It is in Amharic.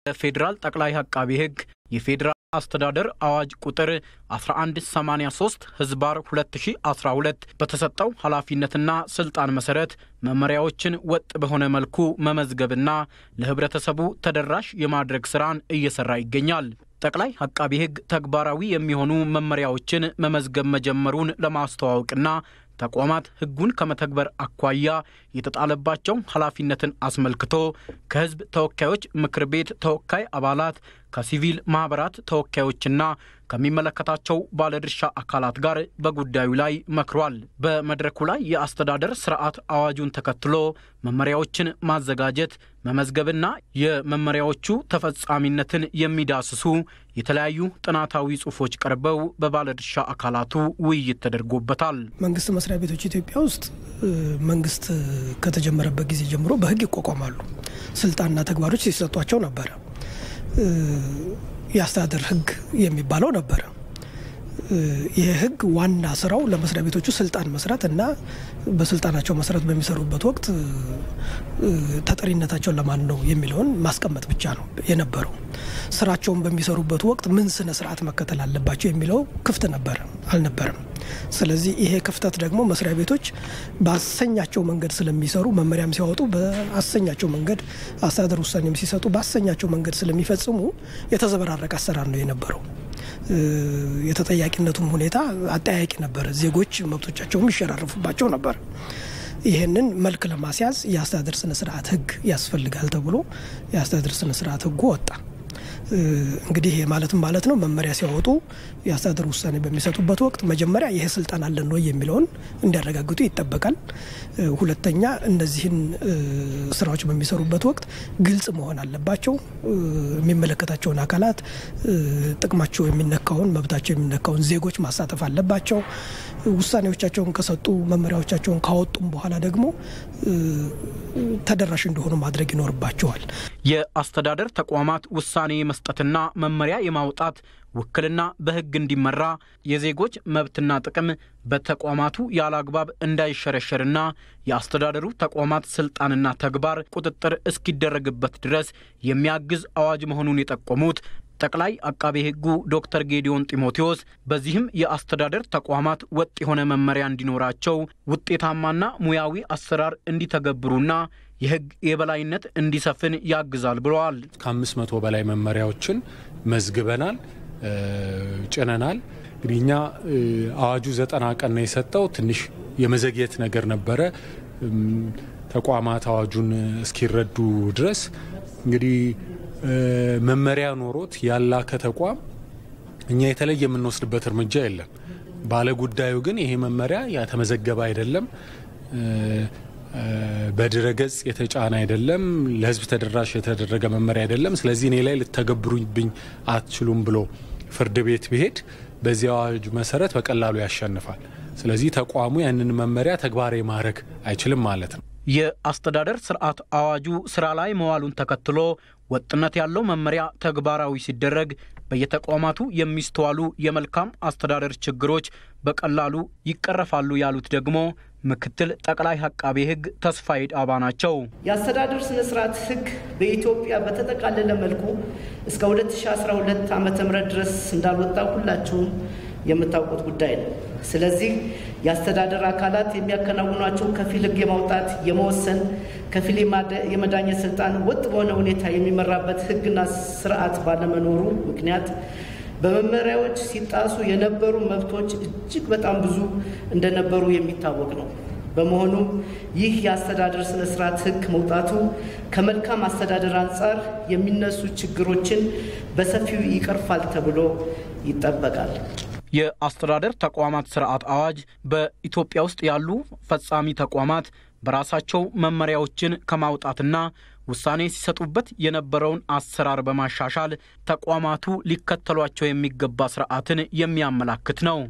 ፌዴራል ጠቅላይ አቃቢ ሕግ የፌዴራል አስተዳደር አዋጅ ቁጥር 1183 ህዝባር 2012 በተሰጠው ኃላፊነትና ስልጣን መሰረት መመሪያዎችን ወጥ በሆነ መልኩ መመዝገብና ለህብረተሰቡ ተደራሽ የማድረግ ስራን እየሰራ ይገኛል። ጠቅላይ አቃቢ ሕግ ተግባራዊ የሚሆኑ መመሪያዎችን መመዝገብ መጀመሩን ለማስተዋወቅና ተቋማት ህጉን ከመተግበር አኳያ የተጣለባቸው ኃላፊነትን አስመልክቶ ከህዝብ ተወካዮች ምክር ቤት ተወካይ አባላት ከሲቪል ማህበራት ተወካዮችና ከሚመለከታቸው ባለድርሻ አካላት ጋር በጉዳዩ ላይ መክሯል። በመድረኩ ላይ የአስተዳደር ስርዓት አዋጁን ተከትሎ መመሪያዎችን ማዘጋጀት፣ መመዝገብና የመመሪያዎቹ ተፈጻሚነትን የሚዳስሱ የተለያዩ ጥናታዊ ጽሑፎች ቀርበው በባለድርሻ አካላቱ ውይይት ተደርጎበታል። መንግስት መስሪያ ቤቶች ኢትዮጵያ ውስጥ መንግስት ከተጀመረበት ጊዜ ጀምሮ በህግ ይቋቋማሉ። ስልጣንና ተግባሮች ሲሰጧቸው ነበረ። የአስተዳደር ህግ የሚባለው ነበረ። ይህ ህግ ዋና ስራው ለመስሪያ ቤቶቹ ስልጣን መስራት እና በስልጣናቸው መሰረት በሚሰሩበት ወቅት ተጠሪነታቸውን ለማን ነው የሚለውን ማስቀመጥ ብቻ ነው የነበረው። ስራቸውን በሚሰሩበት ወቅት ምን ስነ ስርዓት መከተል አለባቸው የሚለው ክፍት ነበረ አልነበረም። ስለዚህ ይሄ ክፍተት ደግሞ መስሪያ ቤቶች በአሰኛቸው መንገድ ስለሚሰሩ መመሪያም ሲያወጡ በአሰኛቸው መንገድ፣ አስተዳደር ውሳኔም ሲሰጡ በአሰኛቸው መንገድ ስለሚፈጽሙ የተዘበራረቀ አሰራር ነው የነበረው። የተጠያቂነቱም ሁኔታ አጠያቂ ነበረ። ዜጎች መብቶቻቸውም ይሸራረፉባቸው ነበር። ይህንን መልክ ለማስያዝ የአስተዳደር ስነ ስርዓት ህግ ያስፈልጋል ተብሎ የአስተዳደር ስነ ስርዓት ህጉ ወጣ። እንግዲህ ይሄ ማለትም ማለት ነው መመሪያ ሲያወጡ የአስተዳደር ውሳኔ በሚሰጡበት ወቅት መጀመሪያ ይሄ ስልጣን አለን ወይ የሚለውን እንዲያረጋግጡ ይጠበቃል። ሁለተኛ እነዚህን ስራዎች በሚሰሩበት ወቅት ግልጽ መሆን አለባቸው። የሚመለከታቸውን አካላት ጥቅማቸው የሚነካውን መብታቸው የሚነካውን ዜጎች ማሳተፍ አለባቸው። ውሳኔዎቻቸውን ከሰጡ መመሪያዎቻቸውን ካወጡም በኋላ ደግሞ ተደራሽ እንደሆኑ ማድረግ ይኖርባቸዋል። የአስተዳደር ተቋማት ውሳኔ የመስጠትና መመሪያ የማውጣት ውክልና በሕግ እንዲመራ የዜጎች መብትና ጥቅም በተቋማቱ ያለ አግባብ እንዳይሸረሸርና የአስተዳደሩ ተቋማት ስልጣንና ተግባር ቁጥጥር እስኪደረግበት ድረስ የሚያግዝ አዋጅ መሆኑን የጠቆሙት ጠቅላይ አቃቤ ሕጉ ዶክተር ጌዲዮን ጢሞቴዎስ በዚህም የአስተዳደር ተቋማት ወጥ የሆነ መመሪያ እንዲኖራቸው ውጤታማና ሙያዊ አሰራር እንዲተገብሩና የሕግ የበላይነት እንዲሰፍን ያግዛል ብለዋል። ከአምስት መቶ በላይ መመሪያዎችን መዝግበናል፣ ጭነናል። እንግዲህ እኛ አዋጁ ዘጠና ቀን ነው የሰጠው። ትንሽ የመዘግየት ነገር ነበረ ተቋማት አዋጁን እስኪረዱ ድረስ እንግዲህ መመሪያ ኖሮት ያላከ ተቋም እኛ የተለየ የምንወስድበት እርምጃ የለም። ባለ ጉዳዩ ግን ይሄ መመሪያ ያተመዘገበ አይደለም፣ በድረገጽ የተጫነ አይደለም፣ ለሕዝብ ተደራሽ የተደረገ መመሪያ አይደለም፣ ስለዚህ እኔ ላይ ልተገብሩብኝ አትችሉም ብሎ ፍርድ ቤት ቢሄድ በዚህ አዋጅ መሰረት በቀላሉ ያሸንፋል። ስለዚህ ተቋሙ ያንን መመሪያ ተግባራዊ ማድረግ አይችልም ማለት ነው። የአስተዳደር ስርዓት አዋጁ ስራ ላይ መዋሉን ተከትሎ ወጥነት ያለው መመሪያ ተግባራዊ ሲደረግ በየተቋማቱ የሚስተዋሉ የመልካም አስተዳደር ችግሮች በቀላሉ ይቀረፋሉ ያሉት ደግሞ ምክትል ጠቅላይ አቃቤ ሕግ ተስፋዬ ዳባ ናቸው። የአስተዳደር ስነ ስርዓት ሕግ በኢትዮጵያ በተጠቃለለ መልኩ እስከ 2012 ዓ ም ድረስ እንዳልወጣ ሁላችሁም የምታውቁት ጉዳይ ነው። ስለዚህ የአስተዳደር አካላት የሚያከናውኗቸው ከፊል ሕግ የማውጣት የመወሰን፣ ከፊል የመዳኘት ስልጣን ወጥ በሆነ ሁኔታ የሚመራበት ሕግና ስርዓት ባለመኖሩ ምክንያት በመመሪያዎች ሲጣሱ የነበሩ መብቶች እጅግ በጣም ብዙ እንደነበሩ የሚታወቅ ነው። በመሆኑም ይህ የአስተዳደር ስነ ስርዓት ሕግ መውጣቱ ከመልካም አስተዳደር አንጻር የሚነሱ ችግሮችን በሰፊው ይቀርፋል ተብሎ ይጠበቃል። የአስተዳደር ተቋማት ስርዓት አዋጅ በኢትዮጵያ ውስጥ ያሉ ፈጻሚ ተቋማት በራሳቸው መመሪያዎችን ከማውጣትና ውሳኔ ሲሰጡበት የነበረውን አሰራር በማሻሻል ተቋማቱ ሊከተሏቸው የሚገባ ስርዓትን የሚያመላክት ነው።